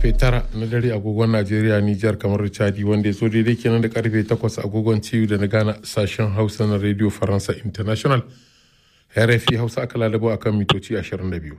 karfe 9 na dare agogon Najeriya Nijar kamar Chadi wanda ya so daidai kenan da karfe 8 agogon ciwo da na gana sashen Hausa na Radio Faransa International. RFI Hausa aka lalabo akan mitoci 22.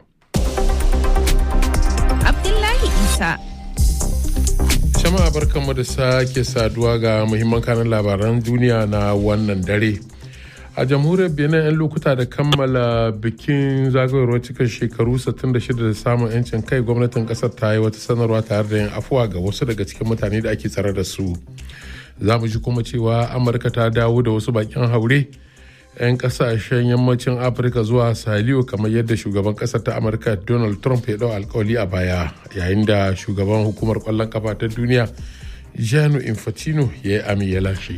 Abdullahi Isa. Jama'a barkanmu da sake saduwa ga muhimman kanan labaran duniya na wannan dare. a jamhuriyar benin 'yan lokuta da kammala bikin zagayowar cikin shekaru 66 da samun 'yancin kai gwamnatin kasar ta yi wata sanarwa tare da yin afuwa ga wasu daga cikin mutane da ake tsare da su za mu ji kuma cewa amurka ta dawo da wasu bakin haure 'yan kasashen yammacin afirka zuwa saliyo kamar yadda shugaban kasar ta amurka donald trump ya dau alkawali a baya yayin da shugaban hukumar kwallon kafa ta duniya janu infantino ya yi ami ya lashe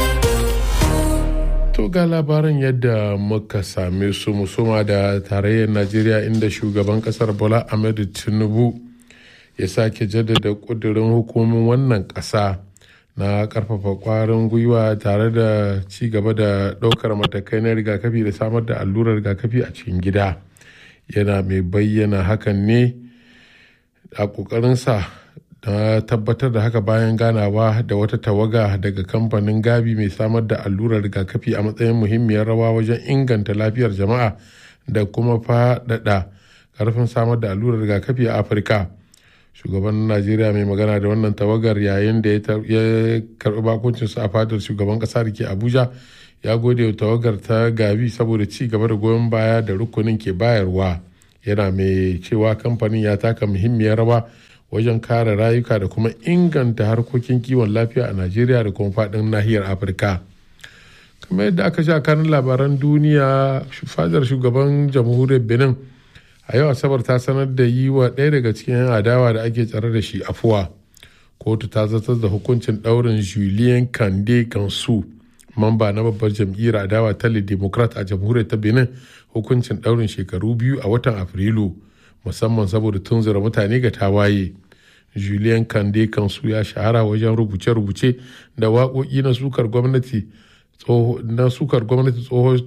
To ga labaran yadda muka same su musuma da tarayyar Najeriya inda shugaban kasar Bola Ahmed Tinubu ya sake jaddada kudirin hukumin wannan ƙasa na karfafa kwarin gwiwa tare da ci gaba da ɗaukar matakai na rigakafi da samar da allurar rigakafi a cikin gida. Yana mai bayyana hakan ne a ƙoƙarinsa na tabbatar da haka bayan ganawa da wata tawaga daga kamfanin gabi mai samar da allurar rigakafi a matsayin muhimmiyar rawa wajen inganta lafiyar jama'a da kuma faɗaɗa karfin samar da allurar rigakafi a afirka shugaban najeriya mai magana da wannan tawagar yayin da ya karɓi bakuncinsu a fadar shugaban ƙasa da ke abuja ya gode wa tawagar ta gabi saboda ci gaba da goyon baya da rukunin ke bayarwa yana mai cewa kamfanin ya taka muhimmiyar rawa wajen kare rayuka da kuma inganta harkokin kiwon lafiya a najeriya da kuma faɗin nahiyar afirka kamar yadda aka sha kanin labaran duniya fadar shugaban jamhuriyar benin a yau asabar ta sanar da yi wa ɗaya daga cikin 'yan adawa da ake tsare da shi afuwa kotu ta zartar da hukuncin ɗaurin julien kande kansu mamba na babbar jam'iyyar adawa ta democrat a jamhuriyar ta benin hukuncin ɗaurin shekaru biyu a watan afrilu musamman saboda tunzura mutane ga tawaye julien kande kansu ya shahara wajen rubuce-rubuce da waƙoƙi na sukar gwamnati na sukar gwamnati tsohon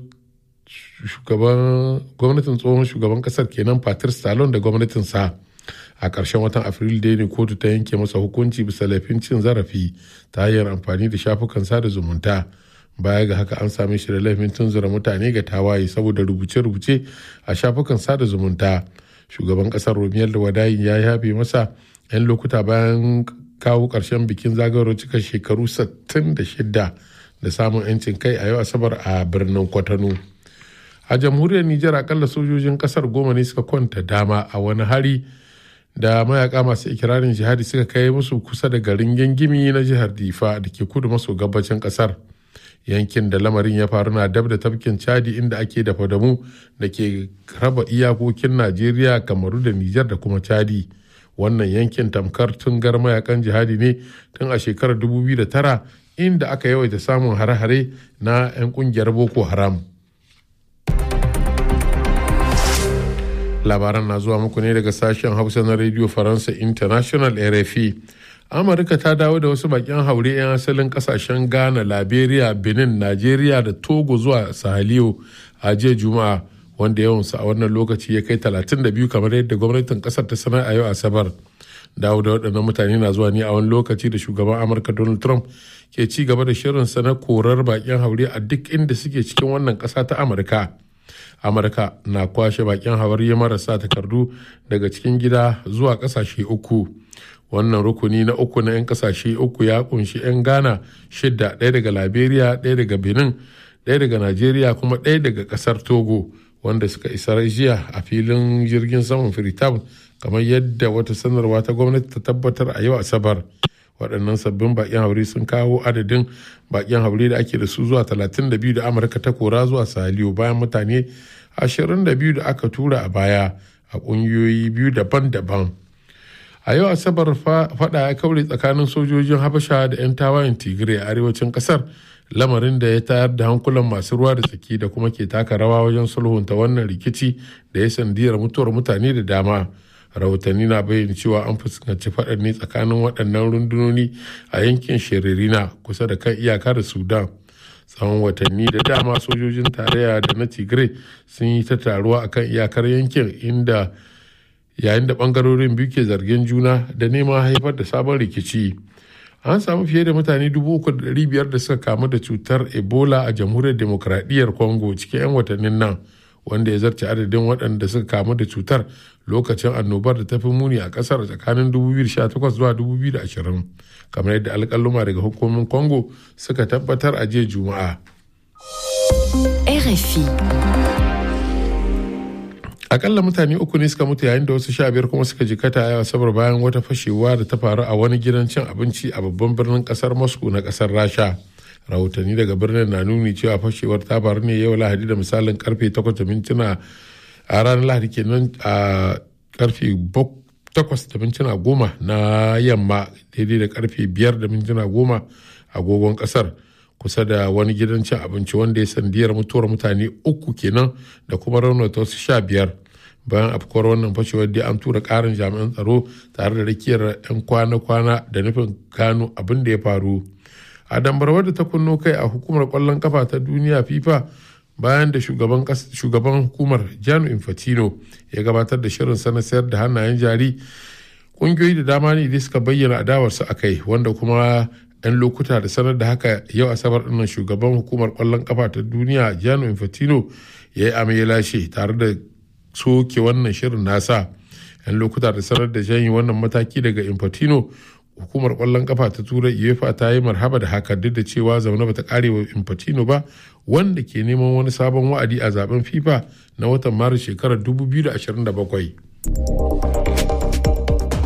gwamnatin tsohon shugaban kasar kenan patrice talon da gwamnatinsa a ƙarshen watan afrilu da ne kotu ta yanke masa hukunci bisa laifin cin zarafi ta hanyar amfani da shafukan sada zumunta baya ga haka an same shi da laifin tunzura mutane ga tawaye saboda rubuce-rubuce a shafukan sada zumunta shugaban kasar romiyar da wadayin ya yafe masa 'yan lokuta bayan kawo ƙarshen bikin zagayowar cika shekaru 66 da samun 'yancin kai a yau asabar a birnin kwatano a jamhuriyar nijar akalla sojojin kasar goma ne suka kwanta dama a wani hari da mayaka masu ikirarin jihadi suka kai musu kusa da garin gangimi na jihar difa da ke kudu maso gabacin kasar yankin da lamarin ya faru na dab da tafkin chadi inda ake da fadamu da ke raba iyakokin najeriya kamaru da nijar da kuma chadi wannan yankin tamkar tungar mayakan jihadi ne tun a shekarar 2009 inda aka yawaita samun hare-hare na 'yan kungiyar boko haram labaran na zuwa muku ne daga sashen hausa na radio faransa international rfi amurka ta dawo da wasu bakin haure 'yan asalin kasashen ghana liberia benin nigeria da togo zuwa sahaliyo a jiya juma'a wanda yawansu a wannan lokaci ya kai 32 kamar yadda gwamnatin kasar ta sanar a yau asabar dawo da waɗannan mutane na zuwa ne a wani lokaci da shugaban amurka donald trump ke ci gaba da shirinsa na korar bakin haure a duk inda suke cikin wannan ƙasa ta amurka amurka na kwashe bakin haure marasa takardu daga cikin gida zuwa ƙasashe uku wannan rukuni na uku na 'yan kasashe uku ya kunshi 'yan ghana shidda ɗaya daga liberia ɗaya daga benin ɗaya daga nigeria kuma ɗaya daga ƙasar togo wanda suka isa jiya a filin jirgin saman freetown kamar yadda wata sanarwa ta gwamnati ta tabbatar a yau asabar waɗannan sabbin bakin haure sun kawo adadin bakin haure da ake da su zuwa 32 da amurka ta kora zuwa saliyo bayan mutane 22 da aka tura a baya a ƙungiyoyi biyu daban-daban a yau asabar fada ya kaure tsakanin sojojin habasha da 'yan tawayen tigray a arewacin kasar lamarin da ya tayar da hankulan masu ruwa da tsaki da kuma ke taka rawa wajen sulhunta wannan rikici da ya sandiyar mutuwar mutane da dama rahotanni na bayyana cewa an fuskanci faɗar ne tsakanin waɗannan rundunoni a yankin shiririna kusa da kan iyaka da sudan tsawon watanni da dama sojojin tarayya da na tigray sun yi ta taruwa akan iyakar yankin inda yayin da bangarorin biyu ke zargin juna da neman haifar da sabon rikici an samu fiye da mutane 3,500 da suka kamu da cutar ebola a jamhuriyar demokradiyyar congo cikin 'yan watannin nan wanda ya zarce adadin waɗanda suka kamu da cutar lokacin annobar da ta fi muni a ƙasar tsakanin 2018 zuwa 2020 kamar yadda alƙaluma daga hukumomin congo suka tabbatar a jiya juma'a RFI. akalla mutane uku ne suka mutu yayin da wasu sha biyar kuma suka jikata a asabar bayan wata fashewa da ta faru a wani gidan cin abinci a babban birnin kasar moscow na kasar rasha rahotanni daga birnin na nuni cewa fashewar ta faru ne yau lahadi da misalin karfe 8 da mintuna a ranar lahadi kenan a karfe 8 da mintuna goma na yamma daidai da karfe 5 da mintuna goma agogon kasar kusa da wani gidan cin abinci wanda ya sandiyar mutuwar mutane uku kenan da kuma raunata wasu sha biyar bayan afkuwar wannan fashewar dai an tura karin jami'an tsaro tare da rakiyar 'yan kwana-kwana da nufin gano abin da ya faru a dambarwar da ta kunno kai a hukumar kwallon kafa ta duniya fifa bayan da shugaban hukumar janu infantino ya gabatar da shirin sana sayar da hannayen jari kungiyoyi da dama ne da suka bayyana adawarsu a kai wanda kuma 'yan lokuta da sanar da haka yau asabar dinnan shugaban hukumar kwallon kafa ta duniya janu infantino ya yi amai lashe tare da soke wannan shirin nasa 'yan lokuta da sanar da janyi wannan mataki daga infantino hukumar kwallon kafa ta turai uefa ta yi marhaba da haka duk da cewa zaune bata kare wa infantino ba wanda ke neman wani sabon wa'adi a zaben fifa na watan maris shekarar 2027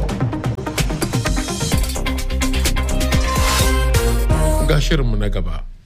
ga shirinmu na gaba